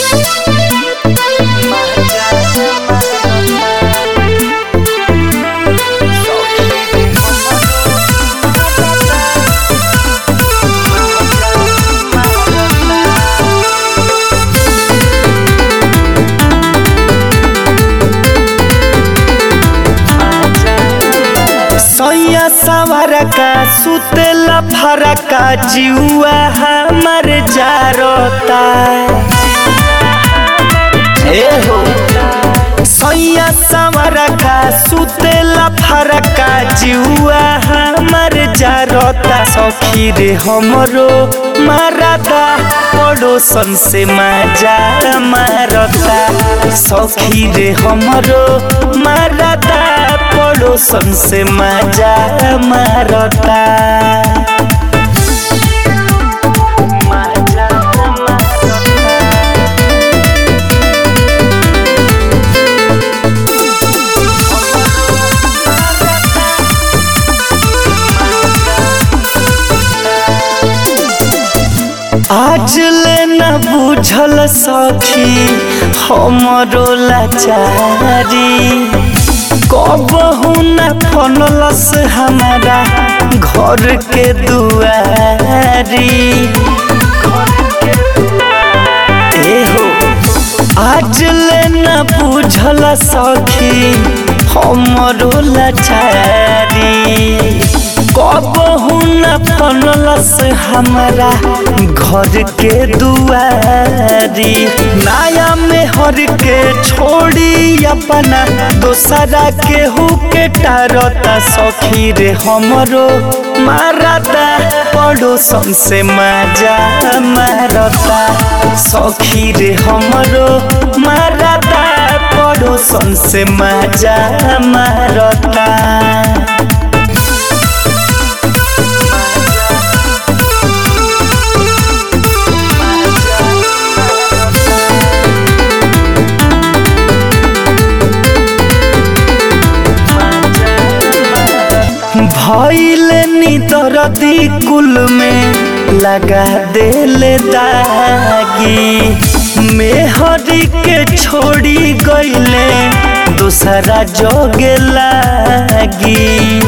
सैया सवारा का सुतेला फरका जिउआ हमर जारता ए हो सैया सवारा का सुतेला फरका जिउआ हमर जारता सखी रे हमरो मारता पड़ोसन से मजा मारता सखी रे हमरो मारता पड़ोसन से मजा मारता मजा आज ले न बुझल सखी हमरो लाचारी कबहू न फनलस हमारा घर के दुआरी ए हो आज ले न बुझल सखी हमरो लाचारी कबहू न फनलस हमारा घर के दुआरी नया में हर के छोड़ी अपना दोसरा के हु के टारता सखी रे हमरो मारता पड़ोसन से मजा मारता सखी रे हमरो मारता पड़ोसन से मजा मारता भैल निदरदी कुल में लगा देले दागी मेहरी के छोड़ी गईले दूसरा जोगे लागी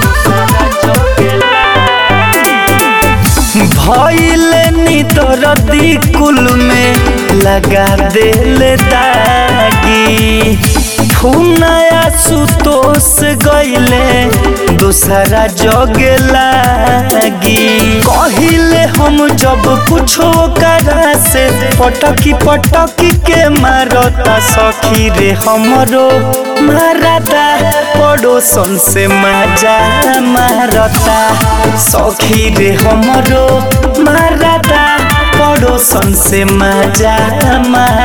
भैल निदरदी कुल में लगा देले दागी नया सुतोष गईले दूसरा जगे लागी कहिले हम जब कुछो करा से पटकी पटकी के मारता सखी रे हमरो मारता पड़ोसन से मजा मारता सखी रे हमरो मारता पड़ोसन से मजा मार